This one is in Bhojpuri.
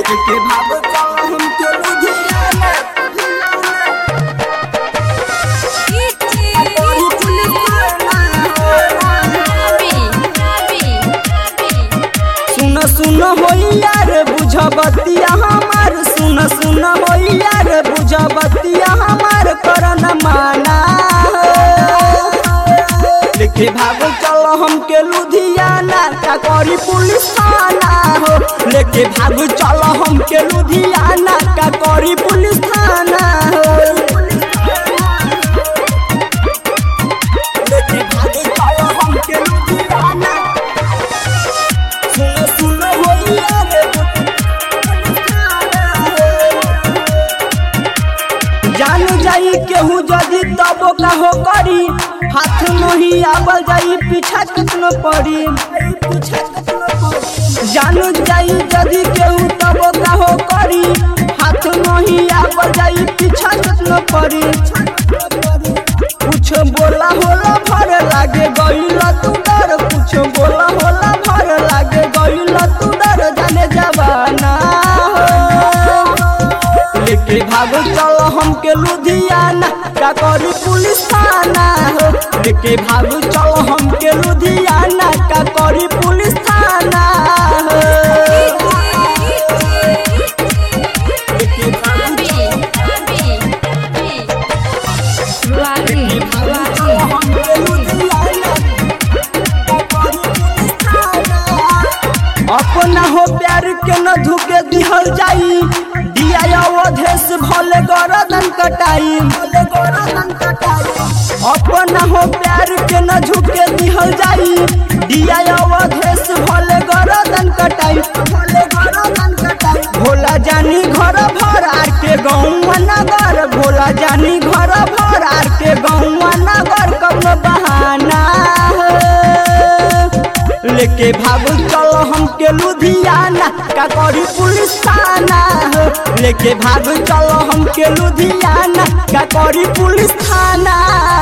लेके भागो चलो हमके लुधियाना कोई पुलिस सुन सुन होइया रे बुझ बतिया हमार सुन सुन होइया रे बुझ बतिया हमार करन माना लेके भागो चलो हमके लुधियाना का करी पुलिस थाना हो लेके भागो चलो हमके लुधियाना का करी पुलिस थाना हो लेके भागो चलो हमके लुधियाना सुनो सुनो होइया रे जानू जाई केहू जदी तब का हो करी हाथ नहीं आवल जाई पीछा कितनो पड़ी जानू जाई जदी केहू तब का हो करी हाथ नहीं आवल जाई पीछा कितनो पड़ी कुछ बोला होला भर लागे गईल तू डर कुछ बोला होला भर लागे गईल तू डर जाने जवाना हो लेके भागो चलो हमके लुधियाना का करी पुलिस थाना हो लेके भागो चलो हमके लुधियाना का करी पुलिस थाना हो लेके भागो चलो हमके लुधियाना का करी पुलिस थाना अपना हो प्यार के न धुके दिहल जाई दिया अवधेश भले गरदन कटाई अपना हो प्यार के न झुके दिहल जाई दिया अवधेश भले गरदन कटाई भोला जानी घर भर आर के गाँव नगर भोला जानी घर भर आर के गाँव नगर कौनो बहाना है लेके भागो चलो हमके लुधियाना का करी पुलिस थाना हो लेके भागो चलो हमके लुधियाना का करी पुलिस थाना